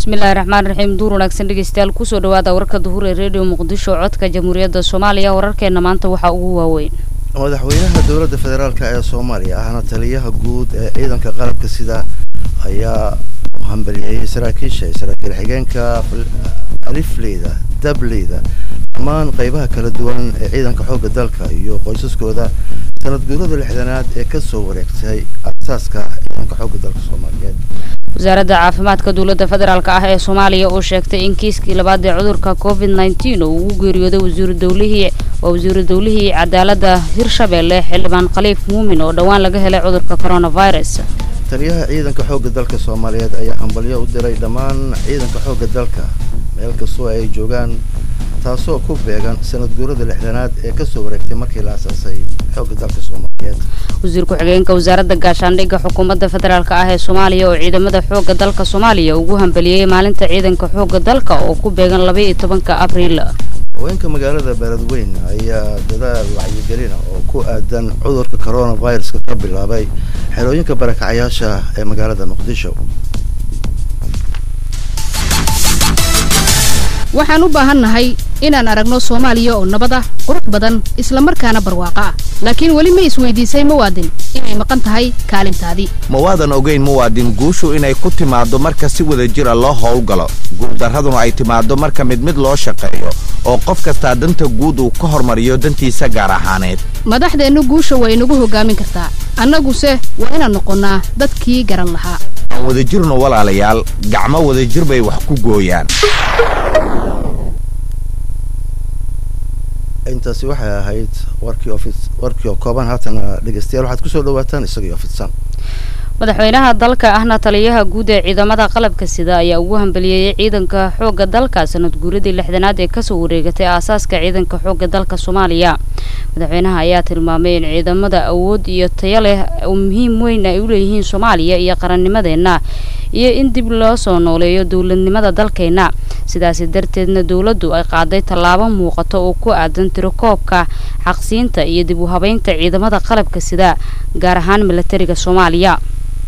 bismillahi raxmaan raxiim duur wanaagsan dhegeystayaal kusoo dhawaada warka duhur ee redio muqdisho codka jamhuuriyadda soomaaliya wararkeena maanta waxaa ugu waaweyn madaxweynaha dowladda federaalk ee soomaaliya ahna taliyaha guud ee ciidanka qalabka sida ayaa hambalyeeyey saraakiisha saraakiil xigeenka alifleyda dableyda dhammaan qeybaha kala duwan ee ciidanka xoogga dalka iyo qoysaskooda sanad guurada lixdanaad ee kasoo wareegtay asaaska ciidanka xoogga dalka soomaaliyeed wasaaradda caafimaadka dowladda federaalk ah ee soomaaliya oo sheegtay in kiiskii labaad ee cudurka covid nneteen oo ugu geeriyooday wasiiru dowlihii waa wasiiru dowlihii cadaaladda hirshabeelle xildhibaan khaliif muumin oo dhowaan laga helay cudurka coronavirus taliyaha ciidanka xoogga dalka soomaaliyeed ayaa hambalyo u diray dhammaan ciidanka xoogga dalka meel kastoo ay joogaan taasoo ku beegan sanad guurada lixdanaad ee kasoo wareegtay markii la asaasay xoogga dalka soomaaliyeed wasiir ku-xigeenka wasaaradda gaashaandhigga xukuumadda federaalk ah ee soomaaliya oo ciidamada xoogga dalka soomaaliya ugu hambaliyey maalinta ciidanka xoogga dalka oo ku beegan laba iyo tobanka abriil haweenka magaalada beledweyn ayaa dadaal wacyigelina oo ku aadan cudurka coronaviruska ka bilaabay xerooyinka barakacayaasha ee magaalada muqdisho waxaan u baahannahay inaan aragno soomaaliya oo nabad ah qurux badan isla markaana barwaaqo ah laakiin weli ma isweydiisay muwaadin inay maqan tahay kaalintaadii ma waadan ogayn muwaadin guushu inay ku timaaddo marka si wada jira loo howlgalo guuldarraduna ay timaaddo marka mid mid loo shaqeeyo oo qof kastaa danta guud uu ka hormariyo dantiisa gaar ahaaneed madaxdeennu guusha way inagu hoggaamin kartaa annaguse waa inaan noqonnaa dadkii garan lahaa aan wadajirno walaalayaal gacmo wadajir bay wax ku gooyaan intaasi waxay ahayd warkii oo fid warkii oo kooban haatana dhegeystayaal waxaad kusoo dhawaataan isagii oo fidsan madaxweynaha dalka ahna taliyaha guud ee ciidamada qalabka sida ayaa ugu hambaliyeeyey ciidanka xoogga dalka sanad guuradii lixdanaad ee kasoo wareegatay aasaaska ciidanka xoogga dalka soomaaliya madaxweynaha ayaa tilmaamay in ciidamada awood iyo tayo leh oo muhiim weyn ay u leeyihiin soomaaliya iyo qarannimadeenna iyo in dib loo soo nooleeyo dowladnimada dalkeenna sidaasi darteedna dowladdu ay qaaday tallaabo muuqato oo ku aadan tirakoobka xaqsiinta iyo dib u habeynta ciidamada qalabka sida gaar ahaan milatariga soomaaliya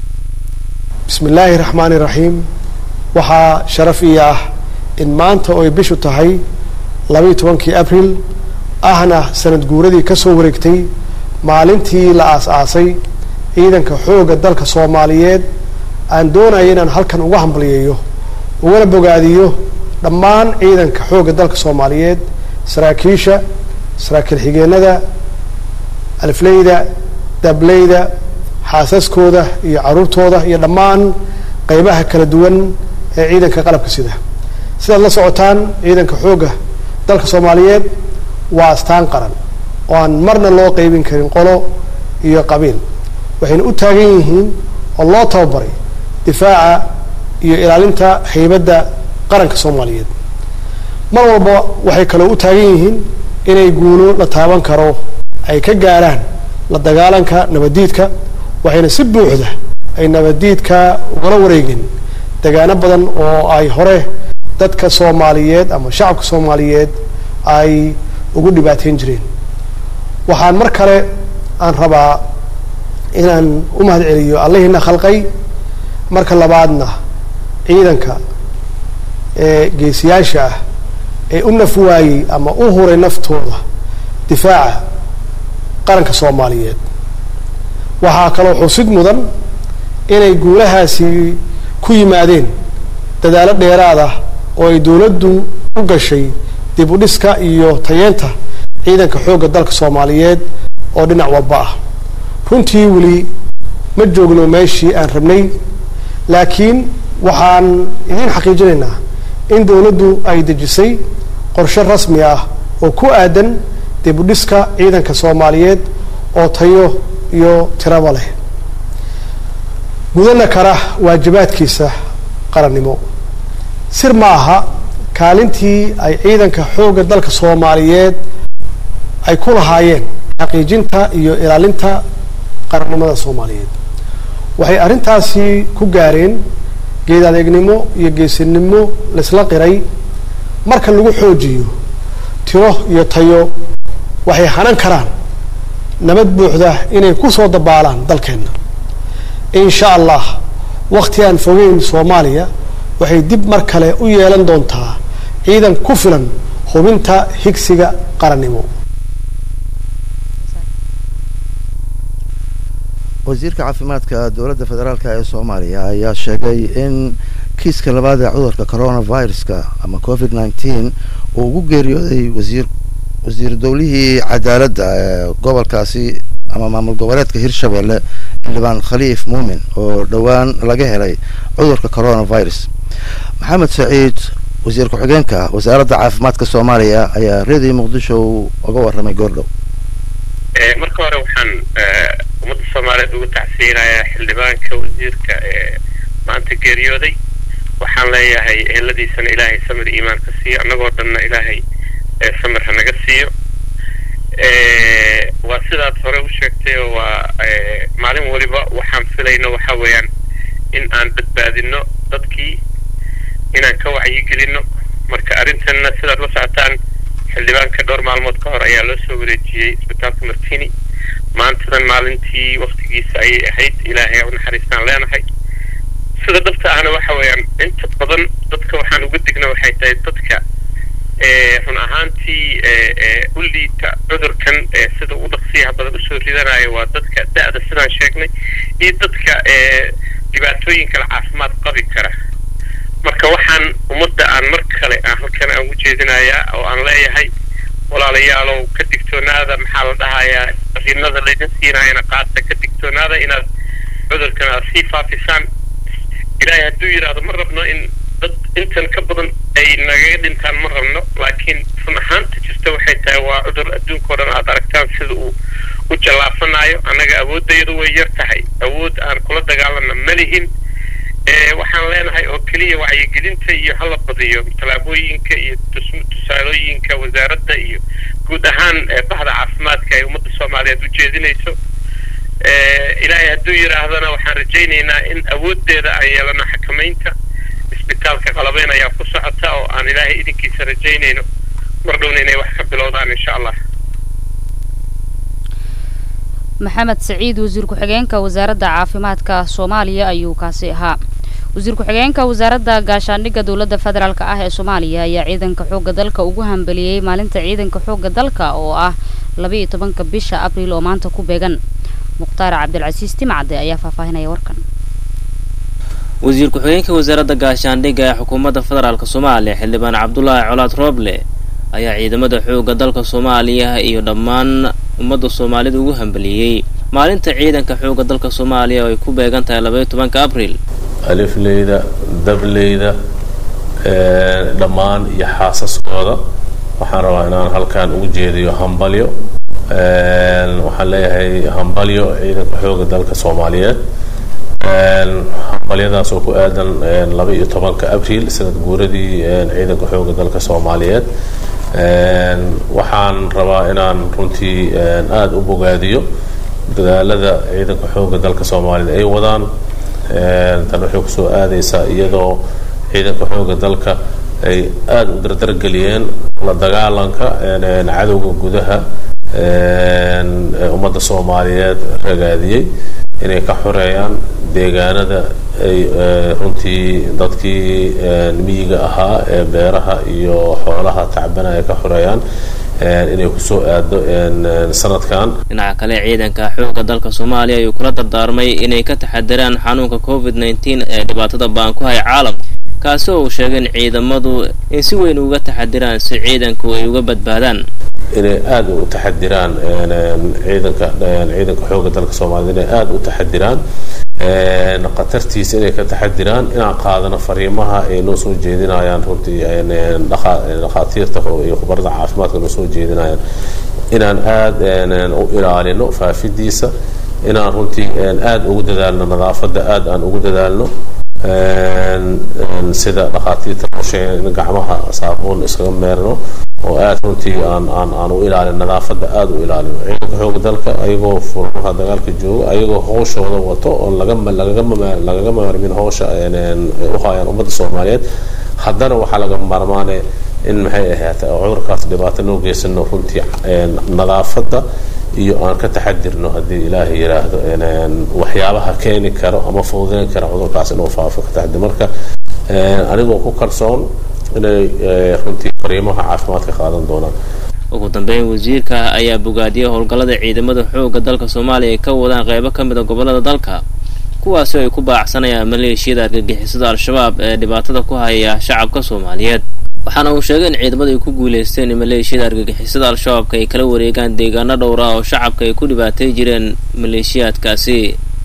bismi illaahi raxmaani raxiim waxaa sharaf ii ah in maanta oo ay bishu tahay labaiyo tobankii abril ahna sanad guuradii ka soo wareegtay maalintii la aas-aasay ciidanka xoogga dalka soomaaliyeed aan doonaya inaan halkan uga hambalyeeyo ugana bogaadiyo dhammaan ciidanka xoogga dalka soomaaliyeed saraakiisha saraakiil xigeenada alifleyda dableyda xaasaskooda iyo caruurtooda iyo dhammaan qeybaha kala duwan ee ciidanka qalabka sida sidaad la socotaan ciidanka xoogga dalka soomaaliyeed waa astaan qaran oo aan marna loo qeybin karin qolo iyo qabiil waxayna u taagan yihiin oo loo tababaray difaaca iyo ilaalinta haybadda qaranka soomaaliyeed mar walba waxay kaloo u taagan yihiin inay guulo la taaban karo ay ka gaaraan la dagaalanka nabaddiidka waxayna si buuxda ay nabaddiidka ugala wareegeen degaano badan oo ay hore dadka soomaaliyeed ama shacabka soomaaliyeed ay ugu dhibaateyn jireen waxaan mar kale aan rabaa inaan u mahad celiyo allahiina khalqay marka labaadna ciidanka ee geesiyaasha ah ee u naf waayey ama u huray naftooda difaaca qaranka soomaaliyeed waxaa kaloo xusid mudan inay guulahaasi ku yimaadeen dadaalo dheeraad ah oo ay dowladdu u gashay dib u dhiska iyo tayeenta ciidanka xoogga dalka soomaaliyeed oo dhinac walba ah runtii weli ma joogno meeshii aan rabnay laakiin waxaan idiin xaqiijinaynaa in dowladdu ay dejisay qorshe rasmi ah oo ku aadan dib u dhiska ciidanka soomaaliyeed oo tayo iyo tiraba leh gudana kara waajibaadkiisa qarannimo sir ma aha kaalintii ay ciidanka xoogga dalka soomaaliyeed ay ku lahaayeen xaqiijinta iyo ilaalinta qarannimada soomaaliyeed waxay arrintaasi ku gaareen geed adeegnimo iyo geesinimo laisla qiray marka lagu xoojiyo tiro iyo tayo waxay hanan karaan nabad buuxda inay ku soo dabaalaan dalkeenna in sha allah wakti aan fogeyn soomaaliya waxay dib mar kale u yeelan doontaa ciidan ku filan hubinta higsiga qarannimo wasiirka caafimaadka dowladda federaalk ee soomaaliya ayaa sheegay in kiiska labaad ee cudurka coronaviruska ama covid nineteen uu ugu geeriyooday wasiir wasiir dowlihii cadaaladda ee gobolkaasi ama maamul goboleedka hirshabelle xildhibaan khaliif muumin oo dhowaan laga helay cudurka coronavirus maxamed saciid wasiir ku-xigeenka wasaaradda caafimaadka soomaaliya ayaa reediyo muqdisho uga warramay goordhow marka hore waxaan ummadda soomaaliyeed ugu tacsiyinayaa xildhibaanka wasiirka ee maanta geeriyooday waxaan leeyahay eheladiisana ilaahay samir iimaan ka siiyo annagoo dhanna ilaahay samir ha naga siiyo waa sidaad hore u sheegtay oo waa maalin waliba waxaan filayno waxa weeyaan in aan badbaadino dadkii inaan ka wacyigelino marka arrintanna sidaad la socotaan xildhibaanka dhowr maalmood ka hor ayaa loo soo wareejiyey isbitaalka martini maantadan maalintii waktigiisa ayay ahayd ilaahay u naxariistaan leenahay sida dhabta ahna waxa weeyaan inta badan dadka waxaan uga digna waxay tahay dadka run ahaantii u liita cudurkan sida u dhaqsiyaha badan usoo ridanayo waa dadka da-da sidaan sheegnay iyo dadka dhibaatooyin kale caafimaad qabi kara marka waxaan ummadda aan mar kale aan halkan aan ujeedinayaa oo aan leeyahay walaalayaalow ka digtoonaada maxaa la dhahayaa fariinada laydin siinaayana qaata ka digtoonaada inaad cudurkan aad sii faafisaan ilaahay hadduu yidhaahdo ma rabno in dad intan ka badan ay nagaga dhintaan ma rabno laakiin run ahaanta jirta waxay tahay waa cudur adduunka o dhan aad aragtaan sida uu u jallaafanayo annaga awooddayadu way yar tahay awood aan kula dagaalana ma lihin waxaan leenahay oo keliya wacyigelinta iyo hala badiyo tallaabooyinka iyo tusaalooyinka wasaaradda iyo guud ahaan bahda caafimaadka ay ummadda soomaaliyeed u jeedinayso ilaahay hadduu yidhaahdana waxaan rajaynaynaa in awooddeeda aan yeelano xakamaynta isbitaalka qalabeyn ayaa ku socota oo aan ilaahay idinkiisa rajaynayno mar dhowna inay wax ka bilowdaan insha allah maxamed saciid wasiir ku-xigeenka wasaaradda caafimaadka soomaaliya ayuu kaasi ahaa wasiir ku-xigeenka wasaaradda gaashaandhigga dowladda federaalk ah ee soomaaliya ayaa ciidanka xoogga dalka ugu hambeliyey maalinta ciidanka xoogga dalka oo ah labaiyo tobanka bisha abriil oo maanta ku beegan mukhtaar cabdilcasiis timcade ayaa faahfaahinaya warkan wasiir ku-xigeenka wasaaradda gaashaandhigga ee xukuumadda federaalk soomaaliya xildhibaan cabdulaahi colaad rooble ayaa ciidamada xoogga dalka soomaaliya iyo dhammaan ummadda soomaalida ugu hambeliyey maalinta ciidanka xoogga dalka soomaaliya oo ay ku beegan tahay labaiyo tobanka abriil alifleyda dableyda dhammaan iyo xaasaskooda waxaan rabaa inaan halkan ugu jeediyo hambalyo waxaan leeyahay hambalyo ciidanka xoogga dalka soomaaliyeed hambalyadaas oo ku aadan laba iyo tobanka abriil sanad guuradii ciidanka xoogga dalka soomaaliyeed waxaan rabaa inaan runtii aada u bogaadiyo dadaalada ciidanka xoogga dalka soomaaliyeed ay wadaan tan waxay kusoo aadaysaa iyadoo ciidanka xoogga dalka ay aada u dardargeliyeen la dagaalanka cadowga gudaha ummadda soomaaliyeed ragaadiyey inay ka xoreeyaan deegaanada ay runtii dadkii miyiga ahaa ee beeraha iyo xoolaha tacbana ay ka xoreeyaan inay kusoo aado sanadkan dhinaca kale ciidanka xoogga dalka soomaaliya ayuu kula dardaarmay inay ka taxadiraan xanuunka covid nneteen ee dhibaatada baan ku haya caalamka kaasi oo uu sheegay in ciidamadu in si weyn uga taxadiraan si ciidanku ay uga badbaadaan inay aada u taxadiraan ciidanka ciidanka xoogga dalka soomaaliyed inay aada u taxadiraan khatartiisa inay ka taxadiraan inaan qaadano fariimaha ay noo soo jeedinayaan runtii dhakhaatiirta iyo khubarada caafimaadka noo soo jeedinayaan inaan aada u ilaalino faafidiisa inaan runtii aada ugu dadaalno nadaafadda aada aan ugu dadaalno sida dhakhaatiirta noosheeya in gacmaha saabuun iskaga meerno oo aada runtii aan aan aan u ilaalin nadaafadda aada u ilaalino ciidanka xooga dalka ayagoo furmaha dagaalka jooga ayagoo hawshooda wato oo lagama lagagama lagaga maarmin hawsha u hayaan ummadda soomaaliyeed haddana waxaa laga maarmaane in maxay ahaata cudurkaas dhibaato noo geysano runtii nadaafadda iyo aan ka taxadirno haddii ilaahay yidhaahdo waxyaabaha keeni karo ama fududeyn kara cudurkaas inuu faafo ka taxadir marka anigoo ku kalsoon inay runtii fariimaha caafimaadka qaadan doonaan ugu dambeyn wasiirka ayaa bogaadiyay howlgallada ciidamada xoogga dalka soomaaliya ay ka wadaan qeybo ka mid a gobollada dalka kuwaasi ay ku baacsanayaan maleeshiyada argagixisada al-shabaab ee dhibaatada ku haya shacabka soomaaliyeed waxaana uu sheegay in ciidamadu ay ku guuleysteen in maleeshiyada argagixisada al-shabaabka ay kala wareegaan deegaano dhowr ah oo shacabka ay ku dhibaatay jireen maleeshiyaadkaasi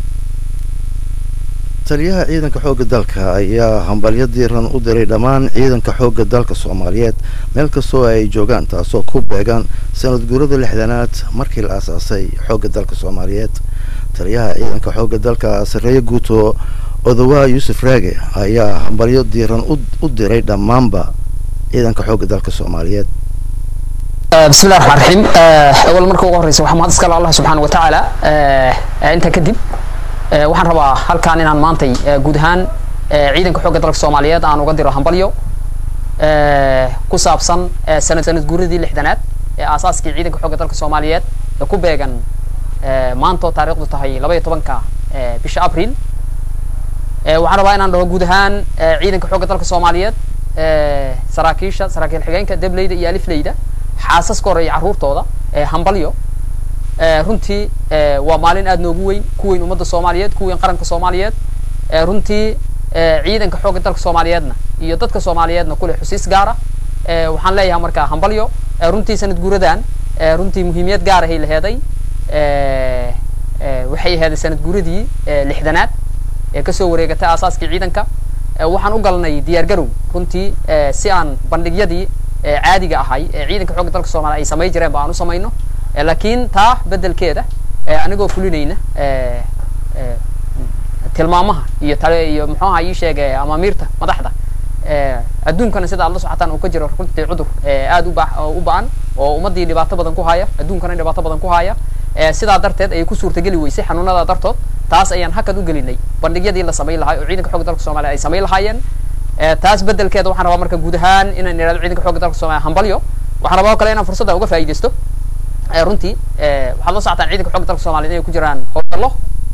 taliyaha ciidanka xoogga dalka ayaa hambalyo diiran u diray dhammaan ciidanka xoogga dalka soomaaliyeed meel kastoo ay joogaan taasoo ku beegan sanad guurada lixdanaad markii la aasaasay xoogga dalka soomaaliyeed taliyaha ciidanka xoogga dalka sarreeye guuto odawaa yuusuf raage ayaa hambalyo diiran u diray dhammaanba ciidanka xoogga dalka soomaaliyeed بسم الله الرحمن الرحيم أول مرة ugu horeysa waxaan mahad iska leh Allah subxaanahu wa tacaala inta kadib waxaan rabaa halkaan inaan maantay guud ahaan ciidanka xoogga dalka soomaaliyeed aan uga diro hambalyo ku saabsan sanad sanad guuradii lixdanaad ee aasaaskii ciidanka xoogga dalka soomaaliyeed ee ku beegan maanta oo taariikhdu tahay laba iyo tobanka bisha abriil waxaan rabaa inaan dhaho guud ahaan ciidanka xoogga dalka soomaaliyeed saraakiisha saraakiil xigeenka debleyda iyo alifleyda xaasaska hore iyo carruurtooda hambalyo runtii waa maalin aada noogu weyn ku weyn ummadda soomaaliyeed ku weyn qaranka soomaaliyeed runtii ciidanka xoogga dalka soomaaliyeedna iyo dadka soomaaliyeedna kuleh xusiis gaara waxaan leeyahay markaa hambalyo runtii sanad guuradan runtii muhiimiyad gaar ahay laheeday waxay aheeday sanad guuradii lixdanaad ee kasoo wareegatay aasaaskii ciidanka waxaan u galnay diyaar garow runtii si aan bandhigyadii caadiga ahay ee ciidanka xoogga dalka soomaliya ay samay jireen ba aan u samayno laakiin taa bedelkeeda anigoo fulinayna tilmaamaha iyo tale iyo muxuaha ii sheegay amaamiirta madaxda adduunkana sida aad la socotaan uu ka jiro runtii cudur aada uba u ba-an oo ummadii dhibaato badan ku haya adduunkana dhibaato badan ku haya sidaa darteed ayay ku suurtageli weysay xanuunada dartood taas ayaan hakad u gelinay bandhigyadii la samayn lahaa oo ciidanka xoogga dalka soomaliya ay samayn lahaayeen taas bedelkeeda waxaan rabaa marka guud ahaan inaan idhahdo ciidanka xoogga dalka soomaliya hambalyo waxaan rabaa oo kale inaan fursadda uga faa'iidaysto runtii waxaad la socotaan ciidanka xoogga dalka soomaliya inay ku jiraan howlgallo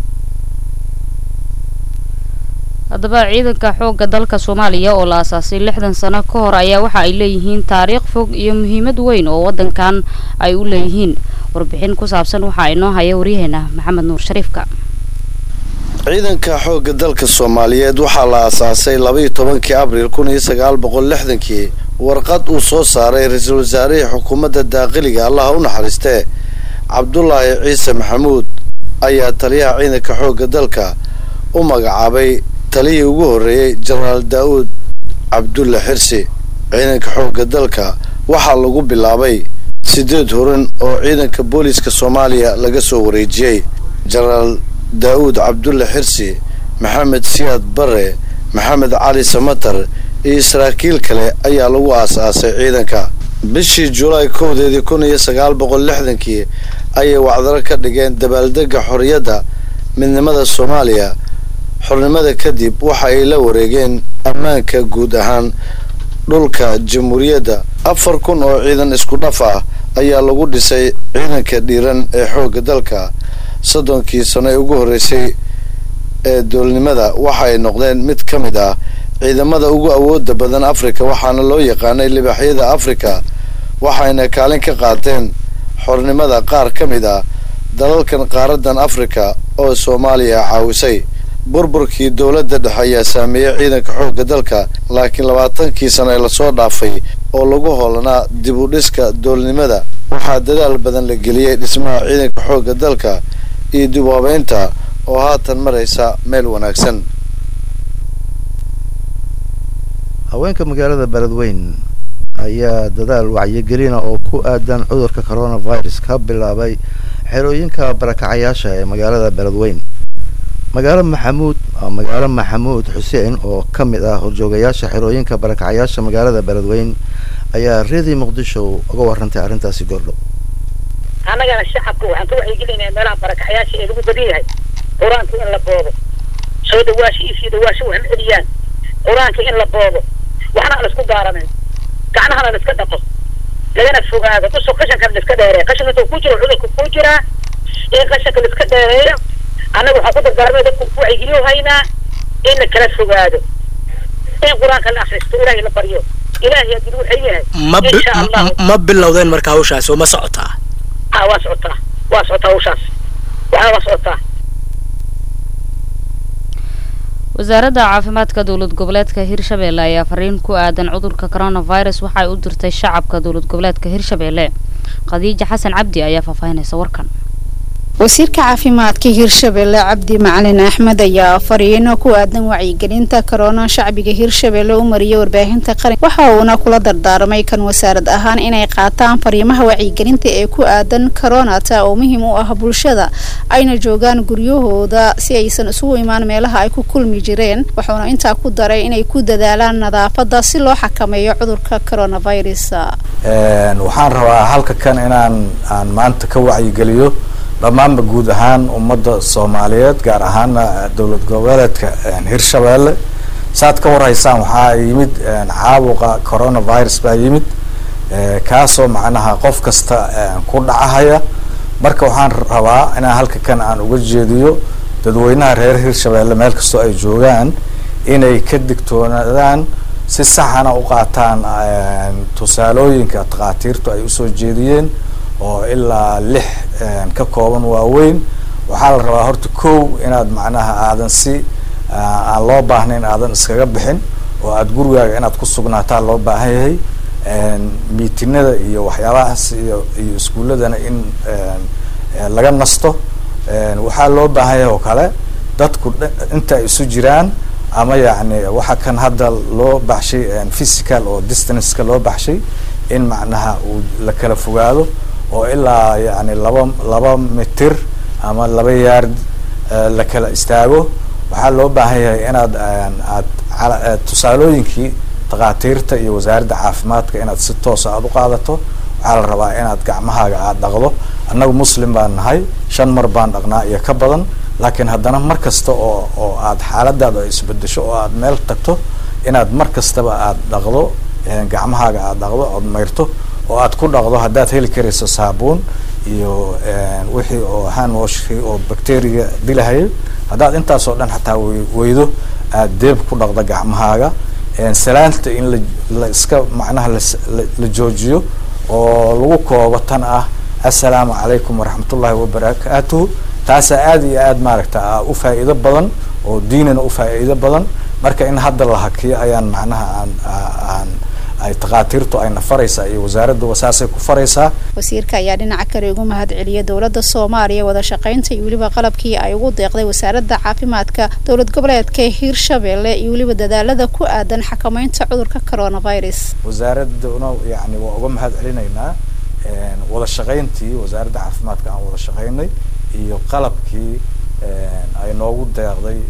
haddaba ciidanka xoogga dalka soomaaliya oo la aasaasay lixdan sano ka hor ayaa waxa ay leeyihiin taariikh fog iyo muhiimad weyn oo waddankan ay u leeyihiin warbixin ku saabsan waxaa inoo haya waryaheena maxamed nuur shariifka ciidanka xoogga dalka soomaaliyeed waxaa la aasaasay labaiyo tobankii abriil kun iyo sagaal boqol lixdankii warqad uu soo saaray ra-iisul wasaarihii xukuumadda daaqiliga allaha u naxariistee cabdulaahi ciise maxamuud ayaa taliyaha ciidanka xoogga dalka u magacaabay taliyii ugu horreeyey jenaraal daa'uud cabdulle xirsi ciidanka xoogga dalka waxaa lagu bilaabay siddeed horan oo ciidanka booliiska soomaaliya laga soo wareejiyey jenaraal daa'uud cabdulle xirsi maxamed siyaad bare maxamed cali samatar iyo saraakiil kale ayaa lagu aas-aasay ciidanka bishii julaay kowdeedii kun iyo sagaal boqol lixdankii ayay wacdaro ka dhigeen dabaaldegga xorriyadda midnimada soomaaliya xornimada kadib waxa ay la wareegeen ammaanka guud ahaan dhulka jamhuuriyadda afar kun oo ciidan isku dhaf ah ayaa lagu dhisay ciidanka dhiiran ee xoogga dalka soddonkii sano ee ugu horreysay ee doolnimada waxa ay noqdeen mid ka mid ah ciidamada ugu awoodda badan afrika waxaana loo yaqaanay libaxyada afrika waxayna kaalin ka qaateen xornimada qaar ka mid ah dalalkan qaaradan afrika oo soomaaliya caawisay burburkii dowladda dhexe ayaa saameeyey ciidanka xoogga dalka laakiin labaatankii sano ee lasoo dhaafay oo lagu hoolanaa dib u dhiska doolnimada waxaa dadaal badan la geliyey dhismaha ciidanka xoogga dalka iyo dib u habeynta oo haatan maraysa meel wanaagsan haweenka magaalada beledweyn ayaa dadaal wacyigelina oo ku aadan cudurka coronavirus ka bilaabay xerooyinka barakacayaasha ee magaalada beledweyn magaalo maxamuud magaalo maxamuud xuseen oo ka mid ah horjoogayaasha xerooyinka barakacayaasha magaalada beledweyn ayaa reedii muqdisho uga warantay arrintaasi goordhow annagana shacabka waxaan ka wacyigelinaya meelaha barakacayaasha ee lagu badan yahay qur-aanka in la boodo soo dhawaasho iyo sii dhawaasho waxna celiyaan qur-aanka in la boodo waxna aan isku gaaranin gacnahana la iska dhaqo lagana fogaado usoo qashankan la iska dheereeya qashanka intuu ku jiro cudurka ku jiraa in qashanka la iska dheereeyo annaga waxaan ku dardaarmay dadku ku wacyigeliyo haynaa in la kala fogaado in qur-aanka la akhristo ilaahay la baryo ilaahay haddii wuxuu yahay ma bi- insha allahu ma bilowdeen marka hawshaas oo ma socotaa ah waa socotaa waa socotaa hawshaas waxaa waa socotaa wasaaradda caafimaadka dowlad goboleedka hirshabeelle ayaa fariin ku aadan cudurka coronavirus waxa ay u dirtay shacabka dowlad goboleedka hirshabeelle khadiija xasan cabdi ayaa faahfaahinaysa warkan wasiirka caafimaadka hirshabelle cabdi macalin axmed ayaa fariino ku aadan wacyigelinta korona shacbiga hirshabelle u mariyay warbaahinta qaran waxa uuna kula dardaarmay kan wasaarad ahaan inay qaataan fariimaha wacyigelinta ee ku aadan koronata oo muhiim u ah bulshada ayna joogaan guryahooda si aysan isugu imaan meelaha ay ku kulmi jireen wuxuuna intaa ku daray inay ku dadaalaan nadaafada si loo xakameeyo cudurka coronavirus waxaan rabaa halka kan inaan aan maanta ka wacyigeliyo dhammaanba guud ahaan ummadda soomaaliyeed gaar ahaana dowlad goboleedka hirshabeelle saad ka warhaysaan waxaa yimid caabuqa coronavirus baa yimid kaasoo macnaha qof kasta ku dhacahaya marka waxaan rabaa inaan halka kan aan uga jeediyo dadweynaha reer hirshabeelle meel kastoo ay joogaan inay ka digtoonaadaan si saxana u qaataan tusaalooyinka takhaatiirtu ay usoo jeediyeen oo ilaa lix ka kooban waaweyn waxaa la rabaa horta kow inaad macnaha aadan si aan loo baahnayn aadan iskaga bixin oo aada gurigaaga inaad ku sugnaataa loo baahan yahay miitinada iyo waxyaabahaas iyo iyo iskuuladana in laga nasto waxaa loo baahan yahay oo kale dadku inta ay isu jiraan ama yacni waxa kan hadda loo baxshay physical oo distanceka loo baxshay in macnaha uu la kala fogaado oo ilaa yani laba laba mitir ama laba yaard la kala istaago waxaa loo baahan yahay inaad aad tusaalooyinkii takhaatiirta iyo wasaaradda caafimaadka inaad si toosa aada u qaadato waxaa la rabaa inaad gacmahaaga aada dhaqdo annagu muslim baan nahay shan mar baan dhaqnaa iyo ka badan laakiin haddana mar kasta oo oo aad xaaladaada isbedesho oo aad meel tagto inaad mar kastaba aada dhaqdo gacmahaaga aada dhaqdo ood mayrto oo aad ku dhaqdo haddaad heli karayso saabuun iyo wixii oo handwashkii oo bacteriga dilahayay haddaad intaasoo dhan xataa weydo aad deeb ku dhaqdo gacmahaaga salaanta in la la iska macnaha la joojiyo oo lagu koobo tan ah assalaamu calaykum waraxmatullahi wabarakaatuhu taasaa aada iyo aada maaragta u faa'iido badan oo diinana u faa'iido badan marka in hadda la hakiyo ayaan macnaha aan aan ay takhaatiirtu ayna faraysaa iyo wasaaradduba saasay ku faraysaa wasiirka ayaa dhinaca kale ugu mahad celiyay dowladda soomaaliya wada shaqaynta iyo weliba qalabkii ay ugu deeqday wasaaradda caafimaadka dowlad goboleedka hiirshabelle iyo weliba dadaalada ku aadan xakameynta cudurka coronavirus wasaaraduna yani waa uga mahad celinaynaa wada shaqayntii wasaaradda caafimaadka aan wada shaqaynay iyo qalabkii ay noogu deeqday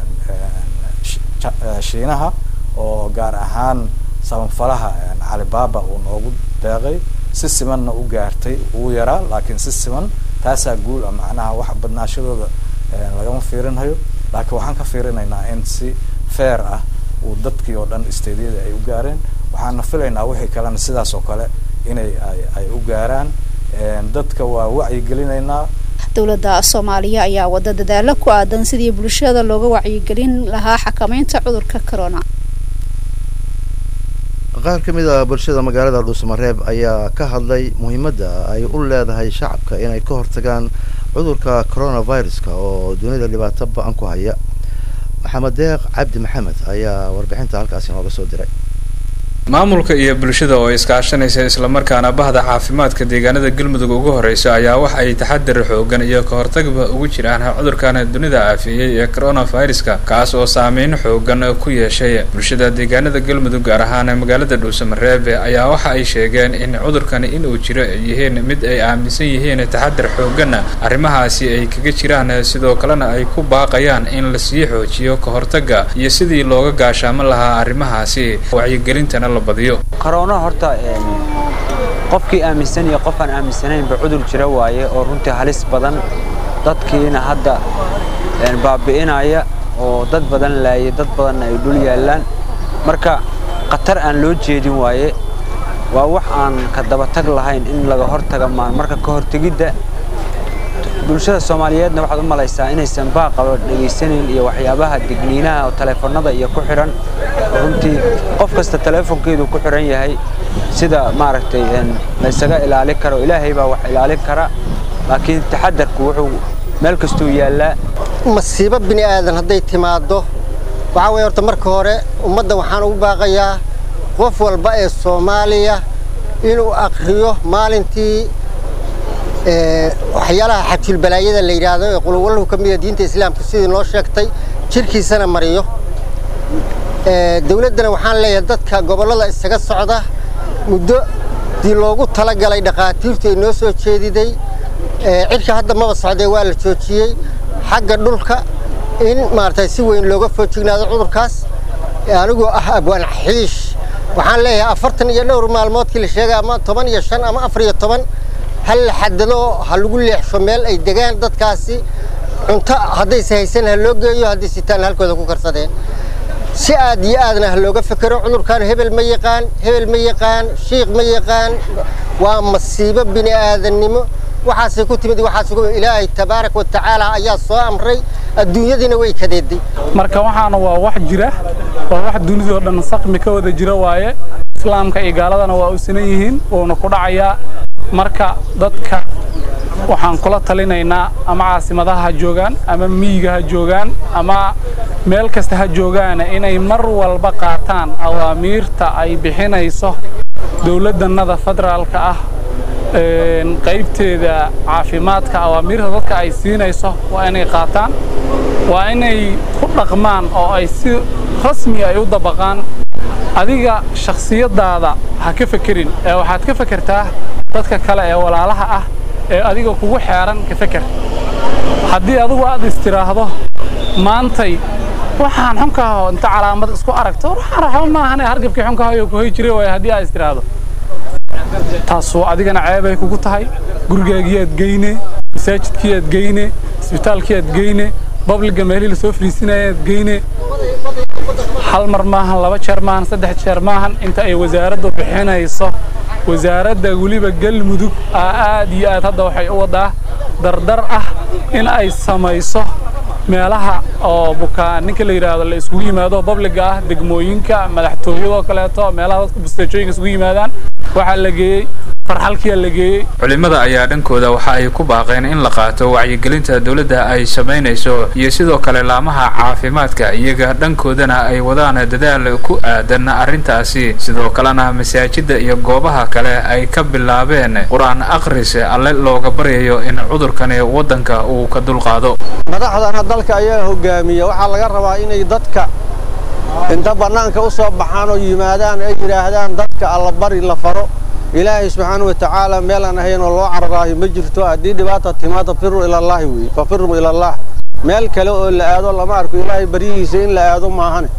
shiinaha oo gaar ahaan sabanfalaha calibaba uu noogu deeqay si simanna u gaartay uu yaraa laakiin si siman taasaa guul ah macnaha wax badnaashadooda lagama fiirinhayo laakiin waxaan ka fiirinaynaa in si fair ah uu dadkii oo dhan stadiyada ay u gaareen waxaana filaynaa wixii kalena sidaas oo kale inay ay ay u gaaraan dadka waa wacyigelinaynaa dowladda soomaaliya ayaa wada dadaalo ku aadan sidii bulshada looga wacyigelin lahaa xakameynta cudurka corona qaar ka mid a bulshada magaalada dhuusamareeb ayaa ka hadlay muhiimadda ay u leedahay shacabka inay ka hortagaan cudurka coronaviruska oo dunida dhibaato ba-an ku haya maxamed deeq cabdi maxamed ayaa warbixinta halkaasi nooga soo diray maamulka iyo bulshada oo iskaashanaysa islamarkaana bahda caafimaadka deegaanada galmudug ugu horeysa ayaa wax ay taxadar xoogan iyo ka hortagba ugu jiraan cudurkan dunida aafeeyey ee coronaviruska kaas oo saameyn xoogan ku yeeshay bulshada deegaanada galmudug gaar ahaan magaalada dhuusamareebe ayaa waxa ay sheegeen in cudurkan inuu jiro ay yihiin mid ay aaminsan yihiin taxadar xooganna arrimahaasi ay kaga jiraan sidoo kalena ay ku baaqayaan in lasii xoojiyo ka hortaga iyo sidii looga gaashaaman lahaa arrimahaasi wacyigelintana corona horta qofkii aaminsan iyo qof aan aaminsanaynba cudur jira waaye oo runtii halis badan dadkiina hadda baabi'inaya oo dad badan laayay dad badanna ay dhul yaallaan marka khatar aan loo jeedin waaye waa wax aan ka dabatag lahayn in laga hortaga maan marka ka hortegidda bulshada soomaaliyeedna waxaad u malaysaa inaysan baaqaba dhegaysanayn iyo waxyaabaha digniinaha oo taleefanada iyo ku xidhan runtii qof kasta taleefonkeedu ku xidhan yahay sida maaragtay laysaga ilaalin karo ilaahay baa wax ilaalin kara laakiin taxadarku wuxuu meel kastuu yaallaa masiibo bini aadan hadday timaaddo waxaa weeye horta marka hore ummadda waxaan ugu baaqayaa qof walba ee soomaaliya inuu akhriyo maalintii waxyaalaha xajulbalaayada la yidhaahdo ee qulowallahu ka mida diinta islaamka sidii noo sheegtay jirkiisana mariyo dowladdana waxaan leeyahay dadka gobollada isaga socda muddo dii loogu talagalay dhakhaatiirtu ay noo soo jeediday cidka hadda maba socdee waa la joojiyey xagga dhulka in maaragtay si weyn looga foojignaado cudurkaas anigoo ah abwaan xiish waxaan leeyahay afartan iyo dhowr maalmoodkii la sheegay ama toban iyo shan ama afar iyo toban hal la xadado ha lagu leexsho meel ay degaan dadkaasi cunto haddayse haysan ha loo geeyo haddii sitaan halkooda ku karsadeen si aad iyo aadna ha looga fekero cudurkan hebel ma yaqaan hebel ma yaqaan shiikh ma yaqaan waa masiibo bini aadannimo waxaasay ku timid waxaas ilaahay tabaarak wa tacaala ayaa soo amray adduunyadiina way kadeeday marka waxaana waa wax jira waa wax dunidoo dhan saqmi ka wada jira waaye islaamka iyo gaaladana waa u sinan yihiin wuuna ku dhacayaa marka dadka waxaan kula talinaynaa ama caasimadaha ha joogaan ama miyiga ha joogaan ama meel kasta ha joogaan inay mar walba qaataan awaamiirta ay bixinayso dowladdannada federaalka ah qaybteeda caafimaadka awaamiirta dadka ay siinayso waa inay qaataan waa inay ku dhaqmaan oo ay si rasmi ay u dabaqaan adiga shakhsiyaddaada ha ka fekerin ee waxaad ka fekertaa dadka kale ee walaalaha ah ee adiga kugu xeeran ka feker haddii adigu aad istiraahdo maantay waxaan xunkaho inta calaamad isku aragto waxaan raxba maahane hargabkii xunkahayo ku hoy jiray waay haddii aad istiraahdo taasoo adigana ceebay kugu tahay gurigaagiyaad geyne masaajidkiiaad geyne isbitaalkiiaad geyne babliga meelihii lasoo fariisinayaad geyne hal mar maahan laba jeer maahan saddex jeer maahan inta ay wasaaraddu bixinayso wasaaradda weliba galmudug aa aad iyo aad hadda waxay u wadaa dardar ah in ay samayso meelaha oo bukaan ninka la yidhaahdo la isugu yimaado babliga ah degmooyinka madaxtooyadoo kaleeto meelaha dadka busteejooyinka isugu yimaadaan waxaa la geeyey farxalkiyaa la geeyey culimada ayaa dhankooda waxa ay ku baaqeen in la qaato wacyigelinta dowladda ay samaynayso iyo sidoo kale laamaha caafimaadka iyaga dhankoodana ay wadaan dadaal ku aadan arrintaasi sidoo kalena masaajidda iyo goobaha kale ay ka bilaabeen qur-aan akhris alle looga baryayo in cudurkani waddanka uu ka dulqaado madaxdana dalka ayaa hogaamiya waxaa laga rabaa inay dadka inta bannaanka u soo baxaan oo yimaadaan ay yidhaahdaan dadka allabari la faro ilaahay subxaana wa tacaala meelaan ahayn oo loo cararaayo ma jirto haddii dhibaata timaada firu ilallaahi weeye fafiruu ilallaah meel kale oo la aado lama arko ilaahay baryihiisa in la aado maahane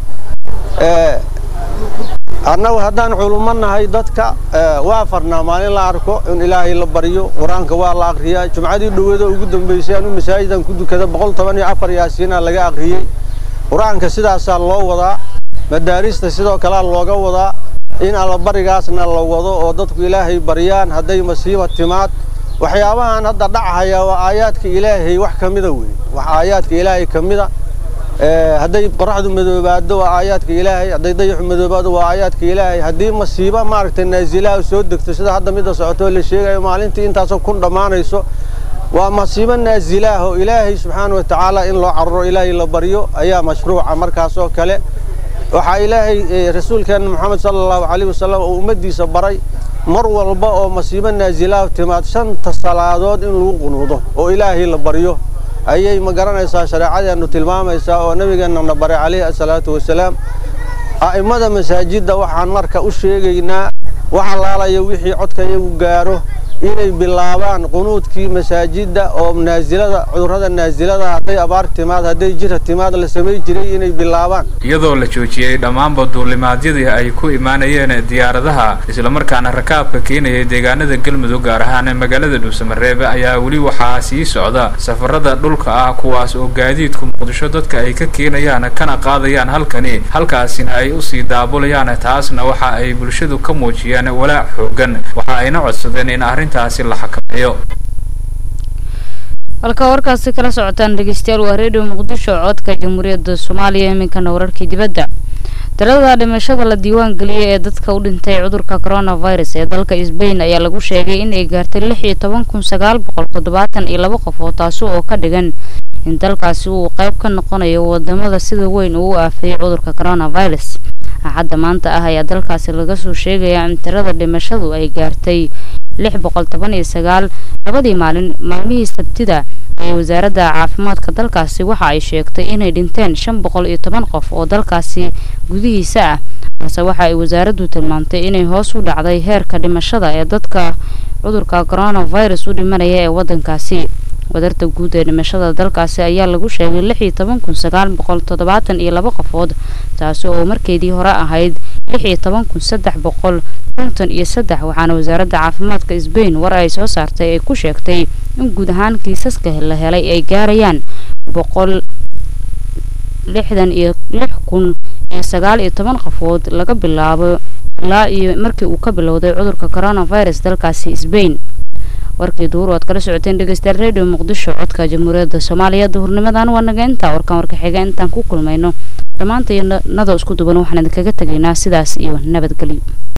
annagu haddaan culummo nahay dadka waa farnaa maalin la arko in ilaahay la baryo qur-aanka waa la akhriyaa jumcadii dhowada ugu dambaysay anu masaajidan ku dukada boqol toban iyo afar yaasiina laga akhriyey qur-aanka sidaasaa loo wadaa madaarista sidoo kalea looga wadaa in allabarigaasna la wado oo dadku ilaahay baryaan hadday masiiba timaad waxyaabahan hadda dhachaya waa aayaadka ilaahay wax ka mida wey wax aayaadka ilaahay ka mida hadday qoraxdu madoobaado waa aayaadka ilaahay hadday dayaxu madoobaado waa aayaadka ilaahay haddii masiiba maaragtay naazilaha soo degto sida hadda midda socoto la sheegayo maalintii intaasoo kun dhammaanayso waa masiibo naazilaah oo ilaahay subxaana wa tacaala in loo cararo ilaahay la baryo ayaa mashruuca markaasoo kale waxaa ilaahay rasuulkeenna moxamed sala allahu calayh wasalam oo ummaddiisa baray mar walba oo masiibo naazilaah timaad shanta salaadood in lagu qunuudo oo ilaahay la baryo ayay ma garanaysaa shareecadeennu tilmaamaysaa oo nabigeennana baray calayhi asalaatu wasalaam a'immada masaajidda waxaan marka u sheegaynaa wax allaalaya wixii codka iyagu gaaro inay bilaabaan qunuudkii masaajidda oo naasilada cudurrada naasilada hadday abaar timaad hadday jira timaad la samay jiray inay bilaabaan iyadoo la joojiyey dhammaanba duulimaadyadii ay ku imaanayeen diyaaradaha islamarkaana rakaabka keenayay deegaanada galmudug gaar ahaan magaalada dhuusamareebe ayaa weli waxaa sii socda safarada dhulka ah kuwaas oo gaadiidku muqdisho dadka ay ka keenayaan kana qaadayaan halkani halkaasina ay usii daabulayaan taasna waxa ay bulshadu ka muujiyeen walaac xoogan waxa ayna codsadeen in arrin halka warkaasi kala socotaan dhegeystayaal waa redio muqdisho codka jamhuuriyadda soomaaliya iminkana wararkii dibadda tirada dhimashada la diiwaan geliyey ee dadka u dhintay cudurka coronavirus ee dalka sbain ayaa lagu sheegay inay gaartay lix iyo toban kun sagaal boqol toddobaatan iyo laba qof oo taasi oo ka dhigan in dalkaasi uu qayb ka noqonayo wadamada sida weyn uu u aafeeyey cudurka coronavirus axadda maanta ah ayaa dalkaasi laga soo sheegayaa in tirada dhimashadu ay gaartay lix boqol toban iyo sagaal labadii maalin maalmihii sabtida ee wasaaradda caafimaadka dalkaasi waxa ay sheegtay inay dhinteen shan boqol iyo toban qof oo dalkaasi gudihiisa ah balse waxa ay wasaaraddu tilmaamtay inay hoos u dhacday heerka dhimashada ee dadka cudurka coronavirus u dhimanaya ee waddankaasi wadarta guud ee dhimashada dalkaasi ayaa lagu sheegay lix iyo toban kun sagaal boqol toddobaatan iyo laba qofood taasi oo markeedii hore ahayd lix iyo toban kun saddex boqol konton iyo saddex waxaana wasaaradda caafimaadka sbain war ay soo saartay ay ku sheegtay in guud ahaan kiisaska la helay ay gaarayaan boqol lixdan iyo lix kun iyo sagaal iyo toban qofood laga bilaabo ilaa iyo markii uu ka bilowday cudurka coronavirus dalkaasi sbain warkii duur oad kala socoteen dhegeystayaal redio muqdisho codka jamhuuriyadda soomaaliya duhurnimadan waa naga intaa warkan warka xiga intaan ku kulmayno dhammaanta iyo nado isku duban waxaan idinkaga tegaynaa sidaas iyo nabadgelyo